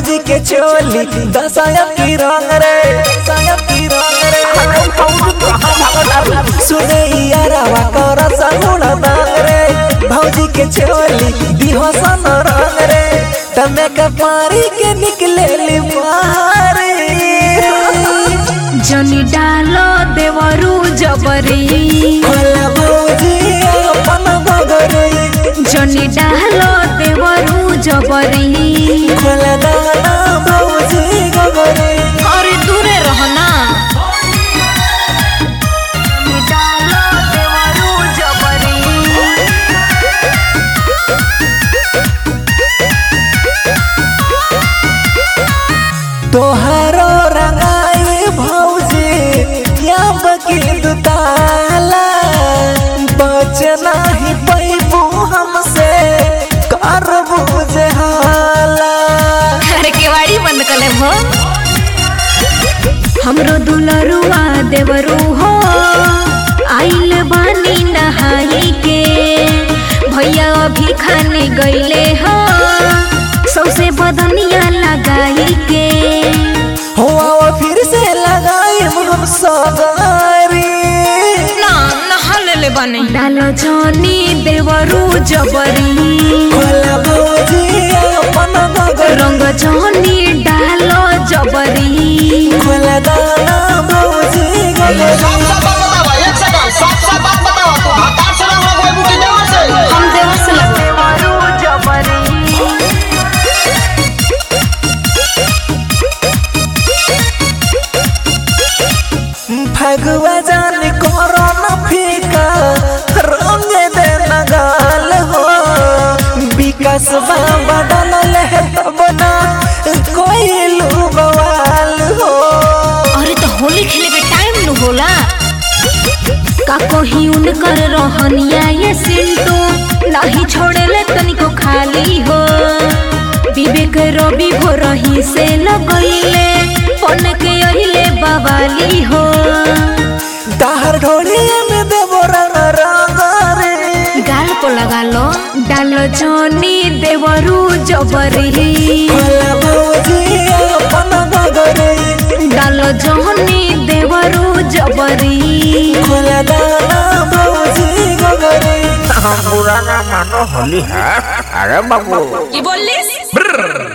भौजी के चोली दसायत की रंग रे दसायत की रंग रे सुने यारावा कर सगुण दांग रे भौजी के चोली दिहसन रंग रे तमे के पारी के निकले ली बाहर जनी डालो देवरू जबरी खोला भौजी अपन बगरे जनी डालो देवरू जबरी खोला दाना भौजी गगरे अरे दूरे रहना डालो देवरू जबरी तोहारो रंगाई भौजी या बकी दुताला बचना ही पैबू हमसे कर बुझे हाला अरे केवाड़ी बंद कर ले भो हमरो दुलरुआ देवरू हो आइल बानी नहाई के भैया अभी खाने गईले हो सौसे बदनिया लगाई के हो आओ फिर से लगाई हम सगारी ना नहा ले बने डालो जनी देवरू जबरी खोला भौजी अपन गगरे रंग जनी डालो जबरी खोला दाना भौजी गगरे साफ साफ बात बतावा एक सेकंड साफ साफ बात बतावा तू हतार से रंग लगवे बुकी देवर से हम देवर से लग देवरू जबरी भगवा जान करो न फीका रंग दे नगाल हो विकास बाबा डलल है तब ना कोई लू बवाल हो अरे तो होली खेले के टाइम न होला का कहीं उनकर रहनिया ये सिंटू नहीं छोड़ेले तनिको खाली हो विवेक रवि हो रही से लगइले पन के अहिले बवाली हो दाहर ढोलिया में देवो रंग रंग रे गाल को लगा लो डालो जनी देवरू जबरी खोला भौजी अपन गगरे डालो जनी देवरू जबरी खोला दाना भौजी गगरे हम बुरा ना मानो होली है अरे बाबू की बोलिस